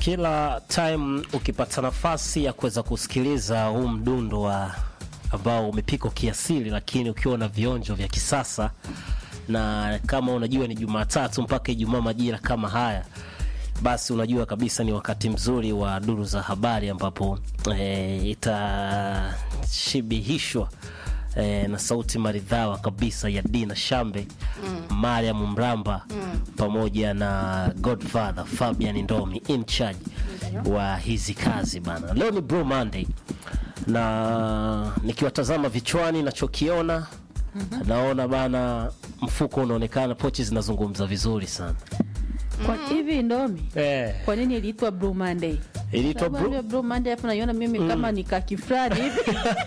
kila time ukipata nafasi ya kuweza kusikiliza huu mdundo wa ambao umepikwa kiasili, lakini ukiwa na vionjo vya kisasa, na kama unajua ni Jumatatu mpaka Ijumaa majira kama haya, basi unajua kabisa ni wakati mzuri wa duru za habari ambapo e, itashibihishwa e, na sauti maridhawa kabisa ya Dina Shambe mm. Mariam Mramba mm. pamoja na Godfather Fabian Ndomi in charge wa hizi kazi bana. Leo ni Blue Monday na nikiwatazama vichwani nachokiona naona bana, mfuko unaonekana, pochi zinazungumza vizuri sana Kwa hivi Ndomi, eh, kwa nini iliitwa Blue Monday? iliitwa Sababu Blue ndio Blue Monday hapo naiona mimi kama ni kaki fulani hivi.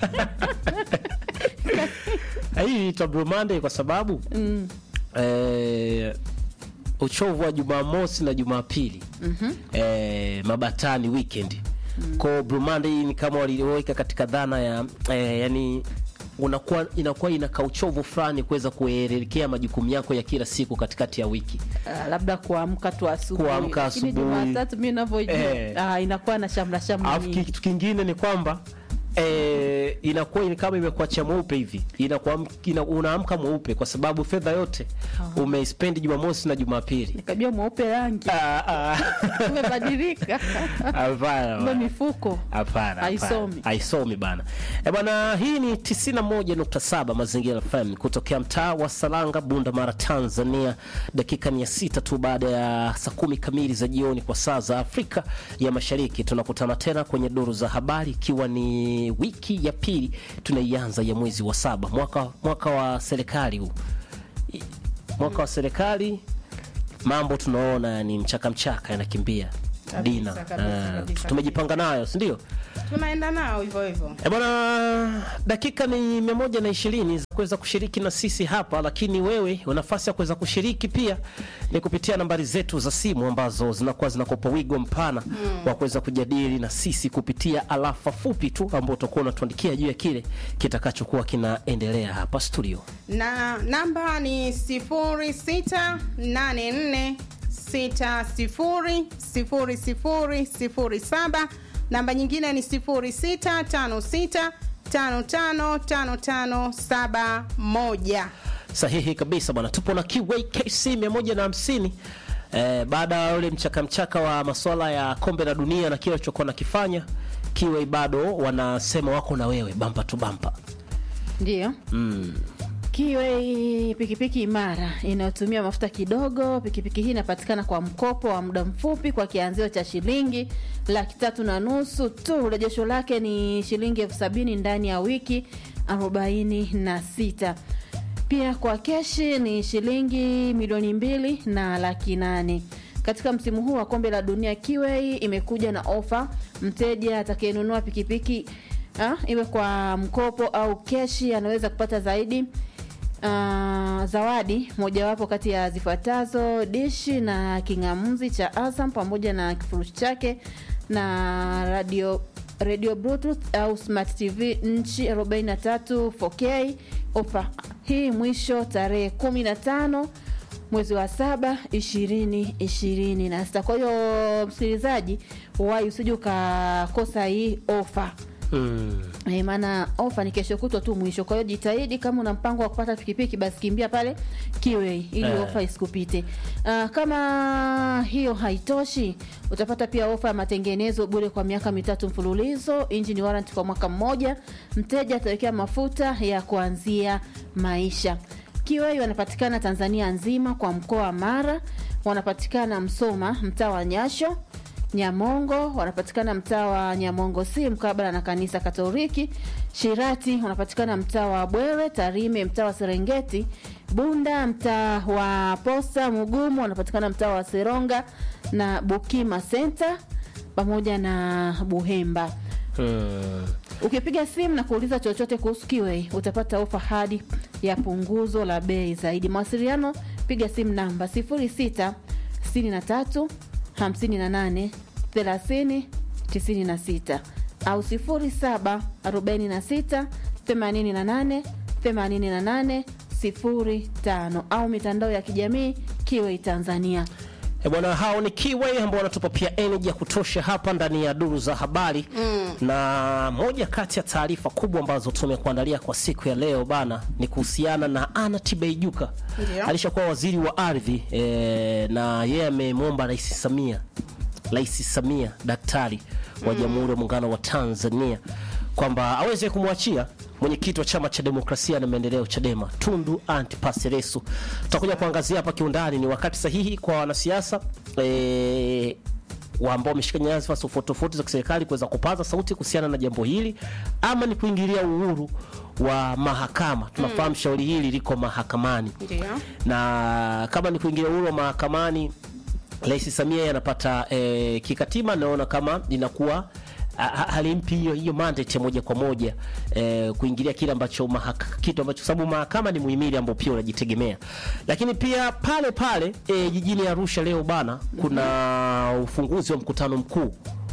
hii iliitwa Blue Monday kwa sababu Mm. eh, uchovu wa Jumamosi na Jumapili eh, mabatani weekend kwa Blue Monday ni kama waliweka katika dhana ya eh, yani unakuwa inakuwa inaka uchovu fulani kuweza kuelekea majukumu yako ya kila siku katikati ya wiki. Ah, labda kuamka tu asubuhi. Kuamka Lakini asubuhi. Jumatatu mimi ninavyojua Eh. ah, inakuwa na shamra shamra Alafu nyingi. kitu kingine ni kwamba eh, inakuwa ni kama imekuacha mweupe hivi, inakuwa ina, unaamka mweupe kwa sababu fedha yote umeispendi Jumamosi na Jumapili. Nikajua mweupe rangi Ah, ah. umebadilika. Hapana Ndio bana. mifuko. Hapana, Haisomi. hapana. haisomi bana. E bana, hii ni 91.7 Mazingira FM kutokea mtaa wa Salanga, Bunda Mara, Tanzania. Dakika mia sita tu baada ya saa kumi kamili za jioni kwa saa za Afrika ya Mashariki, tunakutana tena kwenye duru za habari, ikiwa ni wiki ya pili tunaianza ya mwezi wa saba mwaka, mwaka wa serikali huu I- mwaka wa serikali mambo tunaona ni mchaka mchaka yanakimbia Kabisa, Dina, kabisa, eh, kabisa, tumejipanga nayo si ndio? tunaenda nao hivyo hivyo. E bwana, dakika ni mia moja na ishirini za kuweza kushiriki na sisi hapa, lakini wewe una nafasi ya kuweza kushiriki pia ni kupitia nambari zetu za simu ambazo zinakuwa zinakupa wigo mpana wa kuweza kujadili na sisi kupitia alafa fupi tu ambao utakuwa unatuandikia juu ya kile kitakachokuwa kinaendelea hapa studio. na namba ni 0684600007 namba nyingine ni 0656555571 Sahihi kabisa bwana, tupo na QAKC 150 eh, baada ya ule mchaka mchaka wa masuala ya kombe la dunia na kile walichokuwa nakifanya Kiwei bado wanasema wako na wewe bampa tu bampa. Ndio. Mm. Kiwe pikipiki imara inayotumia mafuta kidogo. Pikipiki hii inapatikana kwa mkopo wa muda mfupi kwa kianzio cha shilingi laki tatu na nusu tu. Urejesho lake ni shilingi elfu sabini ndani ya wiki arobaini na sita. Pia kwa keshi ni shilingi milioni mbili na laki nane. Katika msimu huu wa kombe la dunia, Kiwei imekuja na ofa. Mteja atakayenunua pikipiki ah, iwe kwa mkopo au keshi anaweza kupata zaidi ah, zawadi mojawapo kati ya zifuatazo: dishi na king'amuzi cha Azam pamoja na kifurushi chake na radio radio bluetooth au smart tv nchi 43 4k. Ofa hii mwisho tarehe 15 mwezi wa saba ishirini ishirini na sita. Kwa hiyo msikilizaji, wai usije ukakosa hii ofa. Mm. Eh, maana ofa ni kesho kutwa tu mwisho. Kwa hiyo jitahidi, kama una mpango wa kupata pikipiki, basi kimbia pale Kiwei ili Eh. ofa isikupite. Ah, kama hiyo haitoshi, utapata pia ofa ya matengenezo bure kwa miaka mitatu mfululizo, engine warranty kwa mwaka mmoja. Mteja atawekea mafuta ya kuanzia maisha. Kiwei wanapatikana Tanzania nzima kwa mkoa wa Mara, wanapatikana Msoma, mtaa wa Nyasho Nyamongo wanapatikana mtaa wa Nyamongo si mkabala na kanisa Katoliki. Shirati wanapatikana mtaa wa Bwewe. Tarime mtaa wa Serengeti. Bunda mtaa wa Posta. Mugumu wanapatikana mtaa wa Seronga na Bukima Center pamoja na Buhemba. Mm. Ukipiga simu na kuuliza chochote kuhusu Kiwei utapata ofa hadi ya punguzo la bei zaidi. Mawasiliano, piga simu namba 06 63 58 30 96 au 07 46 88 88 05 au mitandao ya kijamii Kiwei Tanzania. E bwana, hao ni Kiway ambao wanatupa pia energy ya kutosha hapa ndani ya duru za habari mm. na moja kati ya taarifa kubwa ambazo tumekuandalia kwa siku ya leo bana ni kuhusiana na Anna Tibaijuka. Ndio. Alishakuwa waziri wa ardhi e, na yeye amemwomba Rais Samia Rais Samia daktari wa Jamhuri ya Muungano wa Tanzania kwamba aweze kumwachia mwenyekiti wa chama cha demokrasia na maendeleo Chadema Tundu Antipas Lissu. Tutakuja kuangazia hapa kiundani, ni wakati sahihi kwa wanasiasa e, wa ambao wameshika nyadhifa tofauti tofauti za kiserikali kuweza kupaza sauti kuhusiana na jambo hili, ama ni kuingilia uhuru wa mahakama. Tunafahamu shauri hili liko mahakamani Ndio. na kama ni kuingilia uhuru wa mahakamani, Rais Samia yeye anapata e, kikatiba, naona kama inakuwa ha- ha- halimpi hiyo hiyo mandate ya moja kwa moja e, kuingilia kile ambacho mahaka, kitu ambacho sababu mahakama ni muhimili ambao pia unajitegemea, lakini pia pale pale e, jijini Arusha leo bana, kuna ufunguzi wa mkutano mkuu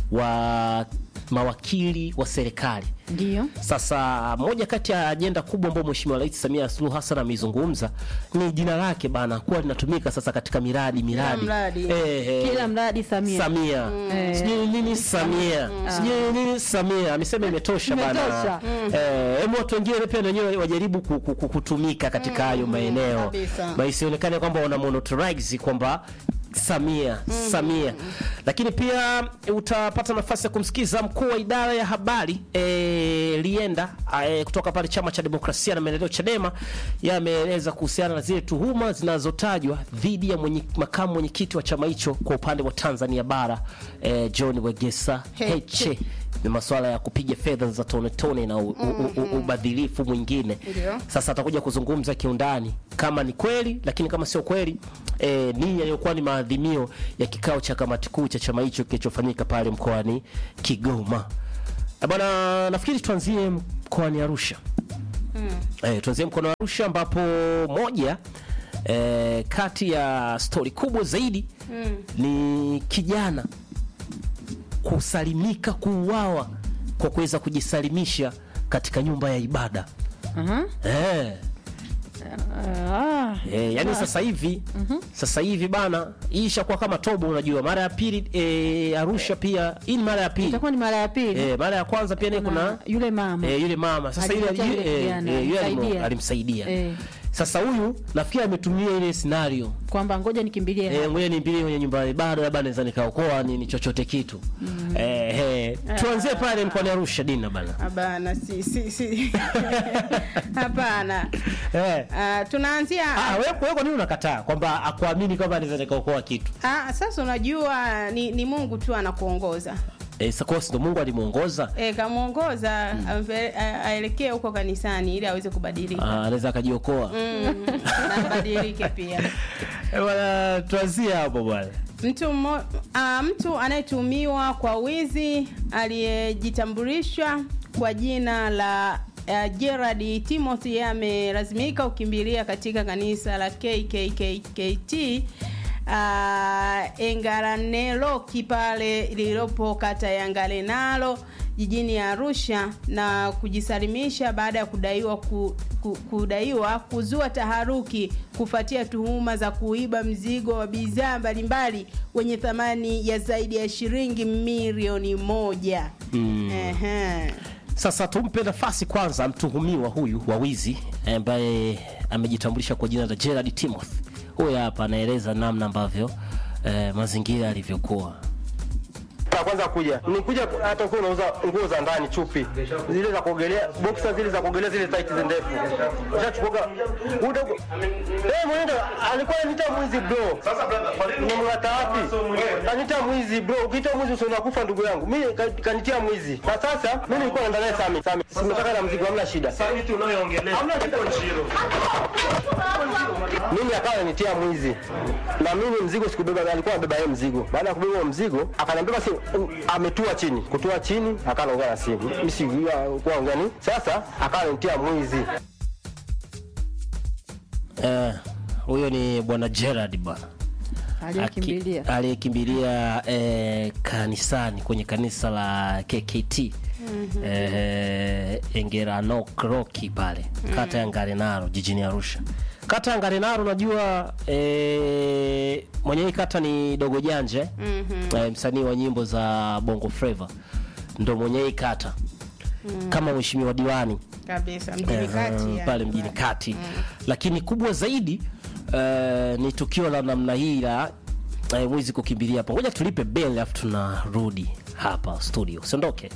wa mawakili wa serikali. Ndio. Sasa moja kati ya ajenda kubwa ambayo Mheshimiwa Rais Samia Suluhu Hassan ameizungumza ni jina lake bana kuwa linatumika sasa katika miradi miradi mradi. Eh, eh, Kila mradi Samia. Samia Eh. sijui nini Samia sijui nini Samia amesema imetosha bana. Imetosha. Eh, hebu watu wengine pia na wenyewe wajaribu ku- ku- ku- kutumika katika hayo maeneo kabisa. na isionekane kwamba wana monotorize kwamba Samia Samia, lakini pia utapata nafasi ya kumsikiza mkuu wa idara ya habari e, Lienda e, kutoka pale chama cha demokrasia na maendeleo Chadema, yeye ameeleza kuhusiana na zile tuhuma zinazotajwa dhidi ya mwenye, makamu mwenyekiti wa chama hicho kwa upande wa Tanzania bara e, John Wegesa Heche ni masuala ya kupiga fedha za tone tone na u, u, u, u, ubadhilifu mwingine. Ndio. Sasa atakuja kuzungumza kiundani kama ni kweli, lakini kama sio kweli e, nini yaliyokuwa ni maadhimio ya kikao cha kamati kuu cha chama hicho kilichofanyika pale mkoani Kigoma. Eh, Bwana, nafikiri tuanzie mkoani Arusha. Eh, tuanzie mkoani Arusha ambapo moja eh, kati ya stori kubwa zaidi ni kijana kusalimika kuuawa kwa kuweza kujisalimisha katika nyumba ya ibada. Aha. Eh, Ah. eh, yani sasa hivi sasa hivi bana, hii ishakuwa kama tobo. Unajua, mara ya pili eh, Arusha pia hii ni mara ya pili Itakuwa ni mara ya pili. eh, mara ya kwanza pia ni kuna Na yule mama. eh, yule mama sasa ile Alimwacha yule eh, kijana, eh, yule alimu- alimsaidia. alimsaidia Eh. sasa huyu nafikiri ametumia ile scenario Kwamba ngoja nikimbilie Eh, hapa. ngoja nimbilie kwenye nyumba ya ibada, labda naweza nikaokoa nini chochote kitu. Eh, eh, tuanzie pale mkoani Arusha Dina bana. Hapana, si si si. Hapana. Eh. Ah, tunaanzia Ah, wewe wewe kwa nini unakataa kwamba akuamini kwamba anaweza nikaokoa kitu? Ah, sasa unajua ni, ni Mungu tu anakuongoza. Eh, sasa kwa sababu Mungu alimuongoza, E, kamuongoza ampe- a- aelekee huko kanisani ili aweze kubadilika. ah, anaweza akajiokoa. Mm, na abadilike pia. Eh, bwana tuanzie hapo bwana. Mtu mmo, a, mtu anayetumiwa kwa wizi aliyejitambulisha kwa jina la uh, Gerard Timothy yeye amelazimika kukimbilia katika kanisa la KKKT uh, Engaraneloki pale lililopo kata ya Ngarenaro jijini Arusha na kujisalimisha baada ya kudaiwa ku, ku, kudaiwa kuzua taharuki kufuatia tuhuma za kuiba mzigo wa bidhaa mbalimbali wenye thamani ya zaidi ya shilingi milioni moja. Mm. Ehe. Sasa tumpe nafasi kwanza mtuhumiwa huyu wa wizi ambaye amejitambulisha kwa jina la Gerard Timothy. Huyu hapa anaeleza namna ambavyo eh, mazingira yalivyokuwa. ya kwanza kuja nikuja hata ukiwa unauza nguo za ndani chupi zile za kuogelea boxer zile za kuogelea zile tight ndefu ushachukuga uda eh mwenendo alikuwa ananiita mwizi bro sasa brother nimemngata wapi anita mwizi bro ukiita mwizi usio unakufa ndugu yangu mimi ka- kanitia mwizi na sasa mimi nilikuwa naenda naye sami sami simetaka na mzigo hamna shida Sauti unayoongelea Hamna kitu. mimi akawa ananitia mwizi na mimi mzigo sikubeba, alikuwa amebeba yeye mzigo. Baada ya kubeba huo mzigo, akaniambia basi um, ametua chini, kutua chini, akawa anaongea na simu, mimi sijui kuwa ongea nini. Sasa akawa ananitia mwizi. Eh, huyo ni bwana Gerard bwana aliyekimbilia Aki- aliyekimbilia eh, kanisani kwenye kanisa la KKT eh, Engeranokroki pale kata ya Ngarenaro jijini Arusha kata ya Ngarenaro unajua e, mwenye hii kata ni Dogo Janje mm-hmm. e, msanii wa nyimbo za Bongo Flava ndo mwenye hii kata mm. kama mheshimiwa diwani kabisa mjini Eh, kati ya- pale mjini kati lakini kubwa zaidi eh, ni tukio la namna hii la eh, mwizi kukimbilia hapa ngoja tulipe bel alafu tunarudi hapa studio usiondoke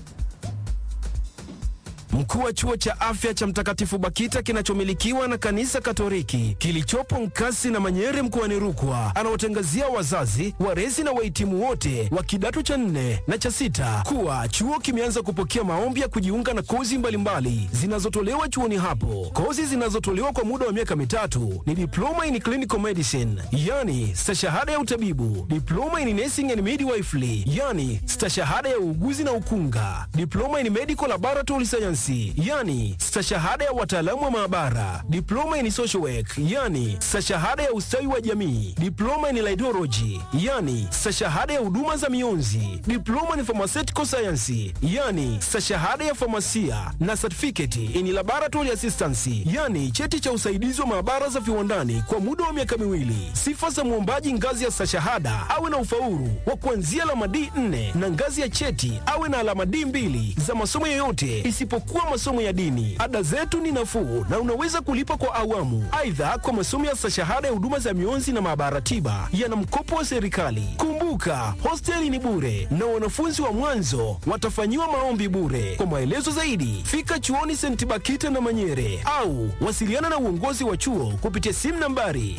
Mkuu wa chuo cha afya cha Mtakatifu Bakita kinachomilikiwa na kanisa Katoliki kilichopo Nkasi na Manyere mkoani Rukwa anaotangazia wazazi, walezi na wahitimu wote wa kidato cha nne na cha sita kuwa chuo kimeanza kupokea maombi ya kujiunga na kozi mbalimbali zinazotolewa chuoni hapo. Kozi zinazotolewa kwa muda wa miaka mitatu ni diploma in clinical medicine, yani stashahada ya utabibu, diploma in nursing and midwifery, yani stashahada ya uuguzi na ukunga, diploma in medical laboratory science, yani stashahada ya wataalamu wa maabara, diploma in social work, yani stashahada ya ustawi wa jamii, diploma in laidology, yani stashahada ya huduma za mionzi, diploma in pharmaceutical science, yani stashahada ya famasia na certificate in laboratory assistance, yani cheti cha usaidizi wa maabara za viwandani kwa muda wa miaka miwili. Sifa za mwombaji ngazi ya stashahada awe na ufaulu wa kuanzia alama D4 na ngazi ya cheti awe na alama D2 za masomo yoyote isipokuwa masomo ya dini. Ada zetu ni nafuu na unaweza kulipa kwa awamu. Aidha, kwa masomo ya stashahada ya huduma za mionzi na maabara tiba yana mkopo wa serikali. Kumbuka, hosteli ni bure na wanafunzi wa mwanzo watafanyiwa maombi bure. Kwa maelezo zaidi, fika chuoni St. Bakita na Manyere au wasiliana na uongozi wa chuo kupitia simu nambari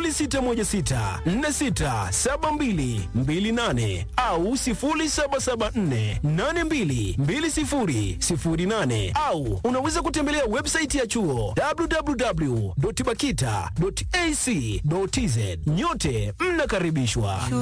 0616467228 au 0774822008 au unaweza kutembelea website ya chuo www.bakita.ac.tz. Nyote mnakaribishwa.